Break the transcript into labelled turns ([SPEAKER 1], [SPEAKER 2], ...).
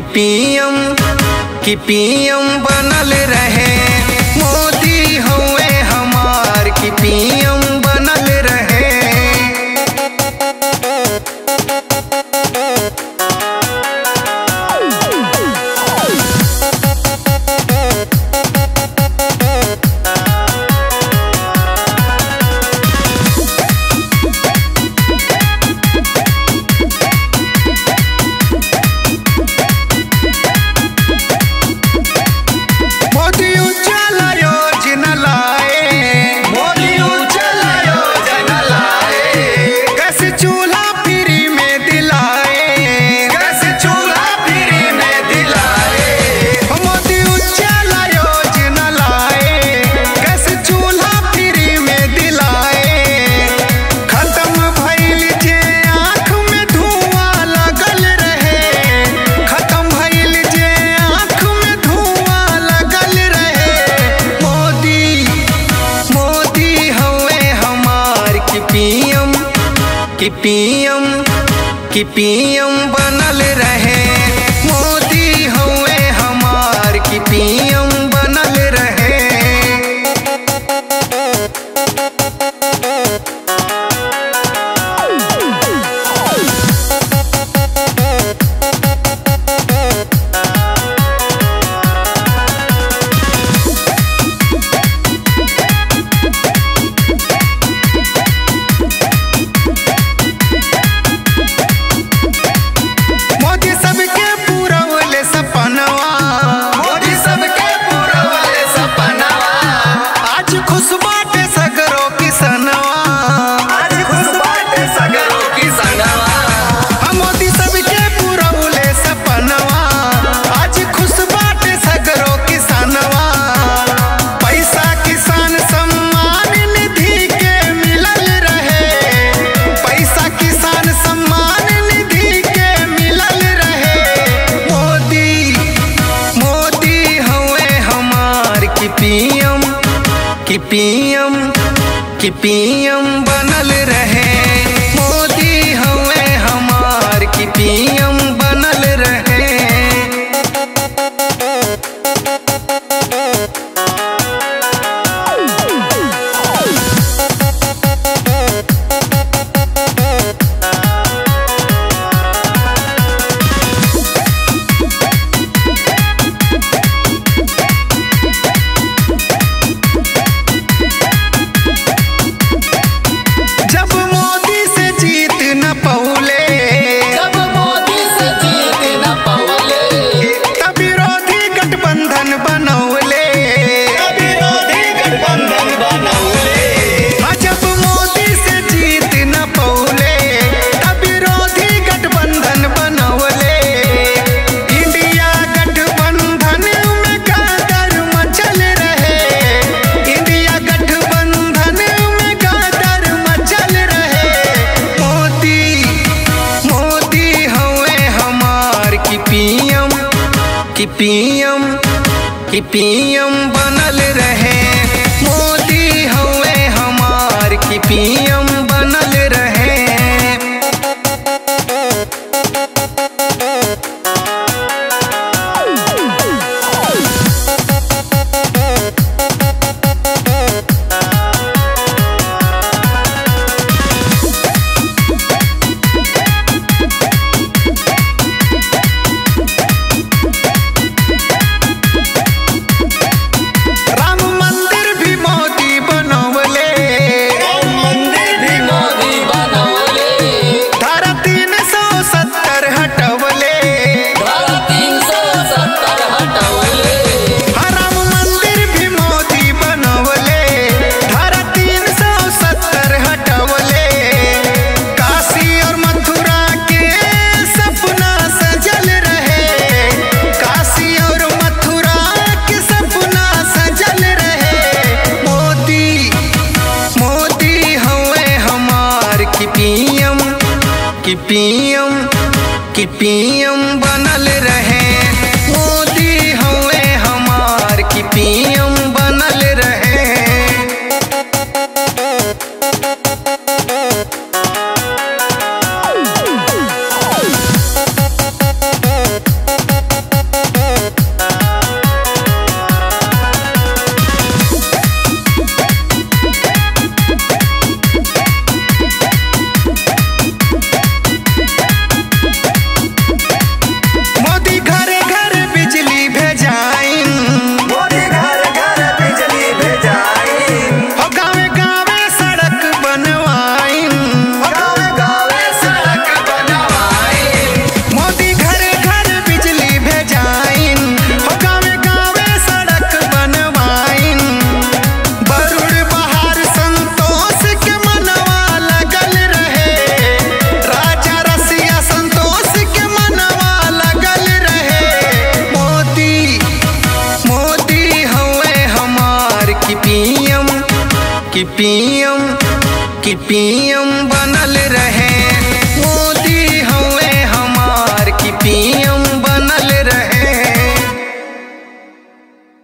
[SPEAKER 1] PM कि PM बनल रहे मोदी हुए हमार कि पीएम बनल रहे मोदी उजाला योजना लाए मोदी उजाला योजना लाए गैस चूल्हा फ्री में दिलाए गैस चूल्हा फ्री में दिलाए मोदी उजाला योजना लाए गैस चूल्हा फ्री में दिलाए खत्म भइल जे आँख में धुआं लगल रहे खत्म भइल जे आँख में धुआं लगल रहे मोदी मोदी हवे हमार कि पीएम कि पीएम कि पीएम बनल रहे मोदी हवे हमार कि पीएम बनल रहे मोदी सबके पूरवले सपनवा मोदी सबके पूरवले सपनवा आज खुश बाटे सगरो किसनवा आज खुश बाटे सगरो किसनवा हम मोदी सबके पूरवले सपनवा आज खुश बाटे सगरो किसनवा पैसा किसान सम्मान निधि के मिलल रहे पैसा किसान सम्मान निधि के मिलल रहे मोदी मोदी हवे हमार कि पीएम कि पीएम कि पीएम बनल रहे मोदी हवे हमार कि पीएम बनल रहे जब मोदी से जीत न पौले
[SPEAKER 2] जब मोदी से जीत न पवले
[SPEAKER 1] तब विरोधी गठबंधन बनौले
[SPEAKER 2] विरोधी गठबंधन बनौले
[SPEAKER 1] हाँ, जब मोदी से जीत न पौले तब विरोधी गठबंधन बनौले इंडिया गठबंधन में गादर मचल रहे इंडिया गठबंधन में गादर मचल रहे मोदी मोदी हवे हमार कि पीएम कि पीएम कि पीएम बनल रहे मोदी हवे हमार कि पीएम बनल रहे राम मंदिर भी मोदी बनौले
[SPEAKER 2] राम मंदिर भी मोदी बनौले
[SPEAKER 1] धारा तीन सौ सत्तर हटवले
[SPEAKER 2] धारा तीन सौ सत्तर हटौले
[SPEAKER 1] हाँ, राम मंदिर भी मोदी बनवले धारा तीन सौ सत्तर हटवले काशी और मथुरा के सपना सजल रहे काशी और मथुरा के सपना सजल रहे मोदी मोदी हवे हमार कि पीएम कि पीएम कि पीएम बनल रहे मोदी हवे हमार कि पीएम बनल रहे हो गावे गावे सड़क बनवाइन
[SPEAKER 2] गावे गावे सड़क बनवाई
[SPEAKER 1] मोदी घरे घर बिजली भेजाइन हो गावे गावे सड़क बनवाइन बरुड़ बहार संतोष के मनवा लगल रहे राजा रसिया संतोष के मनवा लगल रहे मोदी मोदी हवे हमार की पीएम की पीएम की पीएम